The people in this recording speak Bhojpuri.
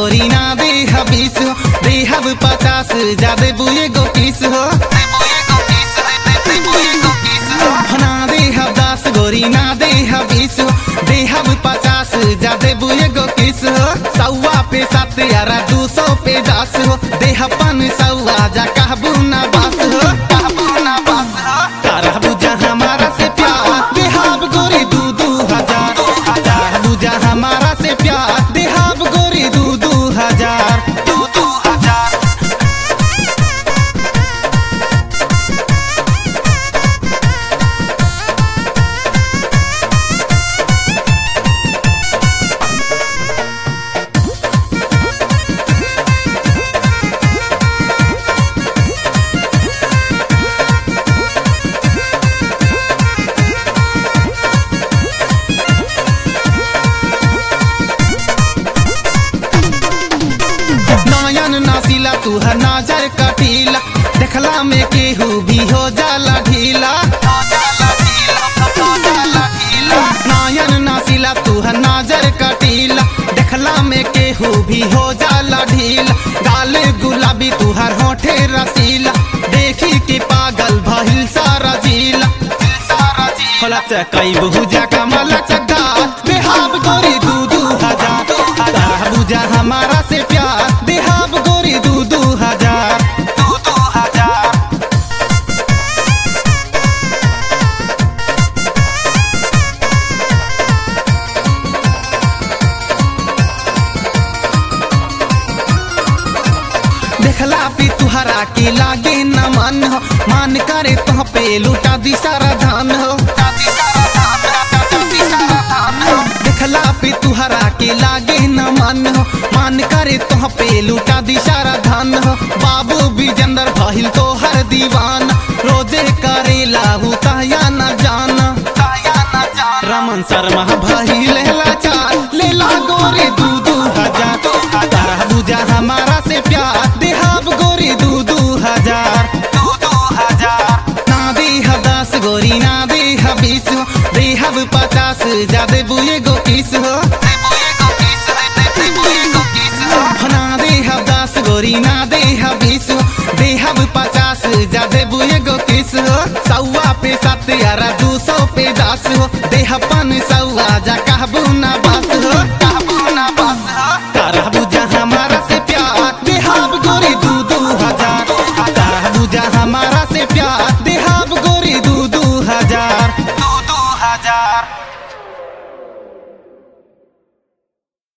गोरी ना देह बीस हो देहब पचास जादे बुए गो किस हो ना देहब दस गोरी ना देह बीस हो देहब पचास जादे बुए गो किस हो सौवा पे सात यारा दू सौ पे दस हो देह पन सौवा जा कहबू ना बस हो कहबू ना बस हो तारा बुझा हमारा से प्यार देहाब गोरी दू दू हजार हजार बुझा हमारा से प्यार देहाब गोरी दू दू हजार दू दू हजार नयन नासिला तू है नजर कटीला देखला में केहू भी हो जाला ढीला नयन नासिला तू है नजर कटीला देखला में केहू भी हो जाला ढीला गाले गुलाबी तू हर होठे रसीला देखी के पागल भइल सारा जिला होला चकई बहुजा कमल चक्का बेहाब गोरी दू दू हजार तारा बुझा हमारा से प्यार बेहाब गोरी दू दू हजार दू दू हजार देखला पे तुहरा के लागे न मन हो मान करे तो पे लुटा दी सारा धान हो देखला पे तुहरा के लागे न मन हो मान करे तो पे लुटा दी सारा धान हो बाबू विजेंद्र भइल तो हर दीवान रोजे करे लाहू ताया न जाना रमन शर्मा भाई लेला चाल लेला गोरी दू दू हजार तारा बुझा हमारा से प्यार देहाब गोरी दू दू हजार दू दू हजार ना देह दस गोरी ना देह बीस हो देहब पचास जादे बुए गो किस हो ना देहब दस गोरी ना देह बीस हो देहब पचास जादे बुए गो किस हो सौवा पे सात यारा दू सौ पे दस हो देह पन सौवा जा